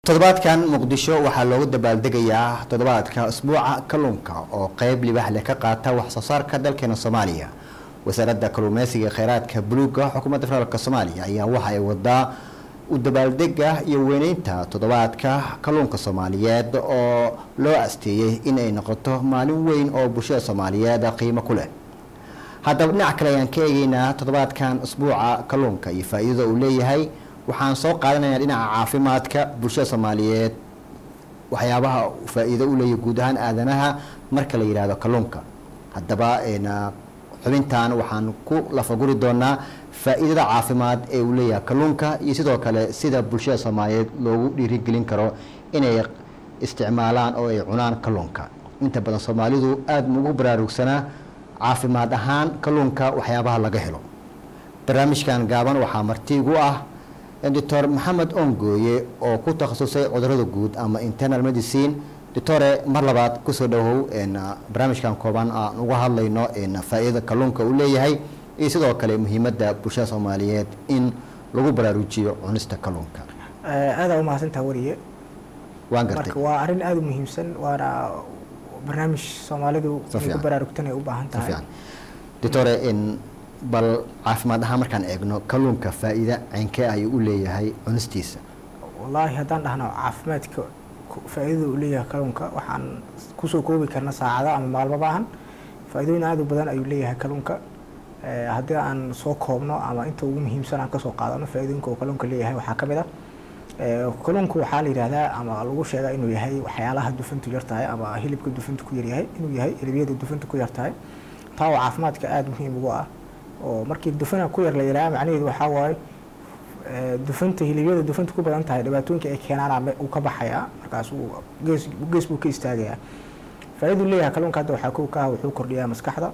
toddobaadkan muqdisho waxaa loogu dabaaldegayaa toddobaadka isbuuca kalluunka oo qeyb libaax leh ka qaata wax soo saarka dalkeena soomaaliya wasaaradda kalluumeysiga ee kheyraadka buluuga xukuumadda federaalk soomaaliya ayaa waxa ay wadaa u dabaaldega iyo weyneynta toddobaadka kalluunka soomaaliyeed oo loo asteeyey in ay noqoto maalin weyn oo bulshada soomaaliyeed qiimo ku leh haddaba dhinac kale ayaan ka eegeynaa toddobaadkan isbuuca kalluunka iyo faa-iidada uu leeyahay waxaan soo qaadanayaa dhinaca caafimaadka bulshada soomaaliyeed waxyaabaha faa-iido u leeyahay guud ahaan aadanaha marka la yidhaahdo kalluunka haddaba xubintan waxaan ku lafaguri doonaa faa-iidada caafimaad ee uu leeyahay kalluunka iyo sidoo kale sida bulshada soomaaliyeed loogu dhiirigelin karo inay isticmaalaan oo ay cunaan kalluunka inta badan soomaalidu aada ugu baraarugsanaa caafimaad ahaan kalluunka waxyaabaha laga helo barnaamijkan gaaban waxaa martiigu ah doctor maxamed ongooye oo ku takhasusay cudurada guud ama internal medicine doctore mar labaad kusoo dhawow barnaamijkan kooban aan uga hadlayno faa-iidada kalluunka uu leeyahay iyo sidoo kale muhiimadda bulshada soomaaliyeed in lagu baraarujiyo cunista kalluunka aadaa umahadsantaha wariye waan gartay marka waa arrin aada u muhiimsan waana barnaamij soomaalidu inay ku baraarugtan ay u baahan tahay doctore bal caafimaad ahaan markaan eegno kalluunka faa-iida ceynkee ayuu u leeyahay cunistiisa wallaahi haddaan dhahno caafimaadka faa-iidada uu leeyahay kalluunka waxaan kusoo koobi karna saacado ama maalmo baahan faa-idooyin aada u badan ayuu leeyahay kalluunka haddii aan soo koobno ama inta ugu muhiimsan aan kasoo qaadano faa-idooyinka uu kalluunka leeyahay waxaa ka mid ah kalluunku waxaa la yidhahdaa ama lagu sheegaa inuu yahay waxyaalaha dufantu yar tahay ama hilibka dufantu ku yaryahay inuu yahay hilibiyada dufantu ku yar tahay taa oo caafimaadka aada muhiim ugu ah oo markii dufana ku yar la yidhaha macnaheedu waxaa waaye dufanta hilibiyada dufantu ku badan tahay dhibaatooyinka ay keenaan uu ka baxayaa markaas uu gees gees buu ka istaagayaa faa-iduu leeyahay kalluunka hadda waxaa kow ka ah wuxuu kordhiyaa maskaxda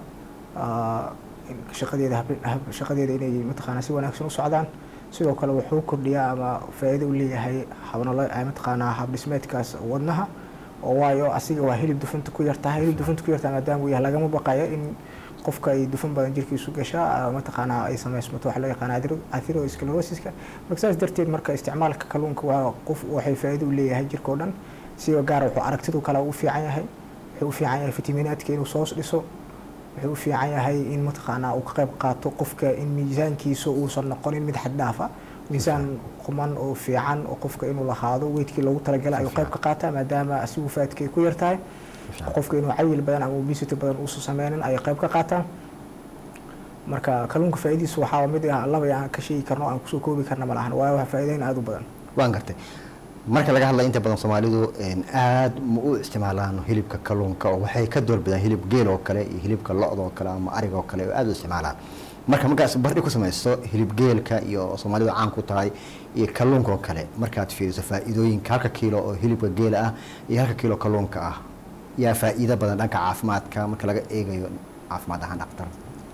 shaqadeeda shaqadeeda inay mataqaanaa si wanaagsan u socdaan sidoo kale wuxuu kordhiyaa ama faa-iida u leeyahay habnolo mataqaanaa habdhismeedkaas wadnaha oo waayo asiga waa hilib dufanta ku yartahay hilib dufanta ku yartahay maadaama uu yahay lagama baqayo in qofka ay dufan badan jirkiisu gashaa mataqaanaa ay samaysmato waxa loo yaqaana atherosclerosiska marka saas darteed marka isticmaalka kalluunka waa qof waxay faa-iida u leeyahay jirkao dhan sidoo gaara wuxuu aragtidu kale u fiican yahay wuxuu u fiican yahay fitaminaadka inuu soos dhiso wuxuu u fiican yahay in mataqaanaa uu ka qayb qaato qofka in miisaankiisa uusan noqonin mid xad dhaafa miisaan quman oo fiican oo qofka inuu lahaado weydkii loogu talagalay ayuu qayb ka qaataa maadaama asigu faadkay ku yar tahay qofka inuu cayil badan ama obesity badan uusan sameynin ayay qayb ka qaataan marka kalluunka faa-idiisa waxaa mid ah laba aan ka sheegi karno aan kusoo koobi karna ma lahan waayo waa faa-iideyn aada u badan waan gartay marka laga hadlaya inta badan soomaalidu aada ma u isticmaalaan hilibka kalluunka oo waxay ka doorbidaan hilib geel oo kale iyo hilibka lo-da oo kale ama ariga oo kale oo aada u isticmaalaan marka markaas bardhi ku samaysto hilib geelka iyo soomaalidu caan ku tahay iyo kalluunka oo kale markaad fiiriso faa-iidooyinka halka kiilo oo hilibka geela ah iyo halka kiilo kalluunka ah yaa faa-iido badan dhanka caafimaadka marka laga eegayo caafimaad ahaan dhaktar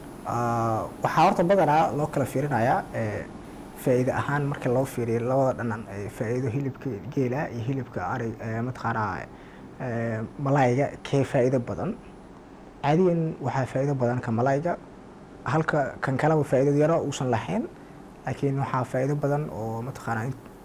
waxaa horta badanaa loo kala fiirinayaa faa-iide ahaan marka loo fiiriyo labada dhanan faa-iido hilibka geela iyo hilibka arig mataqaanaa malayga kee faa-iido badan caadiyan waxaa faa-iido badan ka malayga halka kan kaleba faa-iido yaro uusan lahayn laakiin waxaa faa-iido badan oo mataqaanaa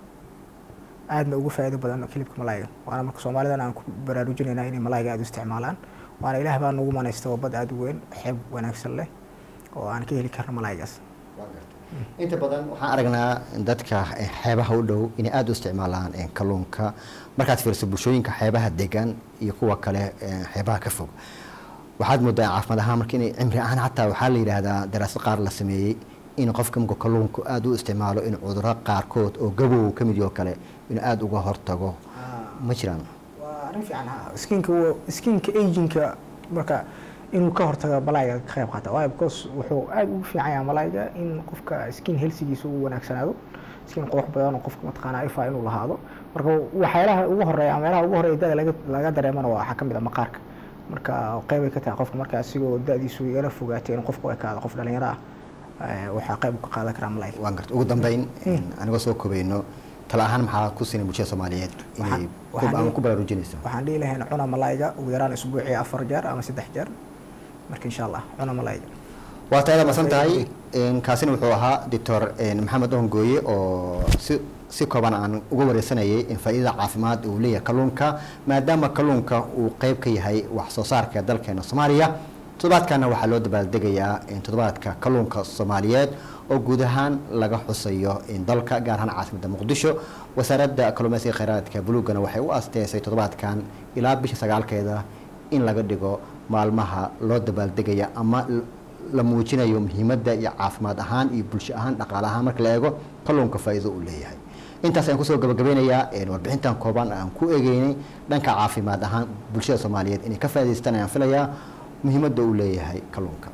aadna ugu faa-iido badan hilibka malayga waana marka soomaalidan aan ku baraarujinayna inay malayga aada u isticmaalaan waana ilaah baa nagu manaysta waa bad aada u weyn xeeb wanaagsan leh oo aan ka heli karno malaygaas inta badan waxaan aragnaa dadka xeebaha u dhow inay aada u isticmaalaan kalluunka markaad fiiriso bulshooyinka xeebaha degan iyo kuwa kale xeebaha ka fog waxaad moodaa caafimaad ahaan marka inay cimri ahaan xataa waxaa la yidhaahdaa daraasad qaar la sameeyey in qofka marka kalluunku aada u isticmaalo in cuduro qaarkood oo gabow ka mid oo kale inuu aada uga hortago ma jiraan waa arrin fiican skinka skinka aginka marka inuu ka hortago malayga ka qayb qaata waayo because wuxuu aada ugu fiican yahay malayga in qofka skin helsigiisa uu wanaagsanaado skin qurux badan oo qofka mataqaanaa ifa inuu lahaado marka waxyaalaha ugu horeeya ama meelaha ugu horeeya dada laga laga dareemana waa waxaa ka mid a maqaarka marka qeybay ka tahay qofka marka asigoo da-diisu yara fogaatay in qofku ekaado qof dhalinyaro ah waxaa qayb ka qaadan karaa malayga waan garta ugu dambeyn anigoo soo kobayno tala ahaan maxaa ku siinay bulshada soomaaliyeed inay ama ku baraarujinaysa waxaan dhihi lahayn cuna malayga ugu yaraan isbuucii afar jeer ama saddex jeer marka insha allah cuna malayga waa taada masan tahay kaasina wuxuu ahaa doctor maxamed ohongooye oo si si kooban aan uga wareysanayay in faa-iidada caafimaad uu leeyahay kalluunka maadaama kalluunka uu qeyb ka yahay wax soo saarka dalkeena soomaaliya toddobaadkana waxaa loo dabaaldegayaa toddobaadka kalluunka soomaaliyeed oo guud ahaan laga xusayo dalka gaar ahaan caasimada muqdisho wasaaradda kalluumeysiga kheyraadka buluugana waxay u asteysay toddobaadkan ilaa bisha sagaalkeeda in laga dhigo maalmaha loo dabaaldegaya ama la muujinayo muhiimadda iyo caafimaad ahaan iyo bulsho ahaan dhaqaale ahaan marka la eego kalluunka faa-iido uu leeyahay intaas ayaan kusoo gabagabeynayaa warbixintan kooban aan ku egeynay dhanka caafimaad ahaan bulshada soomaaliyeed inay ka faa'idaystaan ayaan filayaa muhiimadda uu leeyahay kalluunka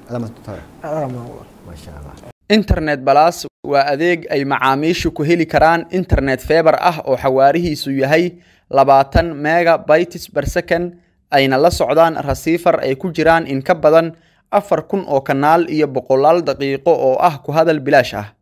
internet balas waa adeeg ay macaamiishu ku heli karaan internet feebar ah oo xawaarihiisu yahay labaatan mega bytes per second ayna la socdaan rasiifar ay ku jiraan in ka badan afar kun oo kanaal iyo boqolaal daqiiqo oo ah ku hadal bilaash ah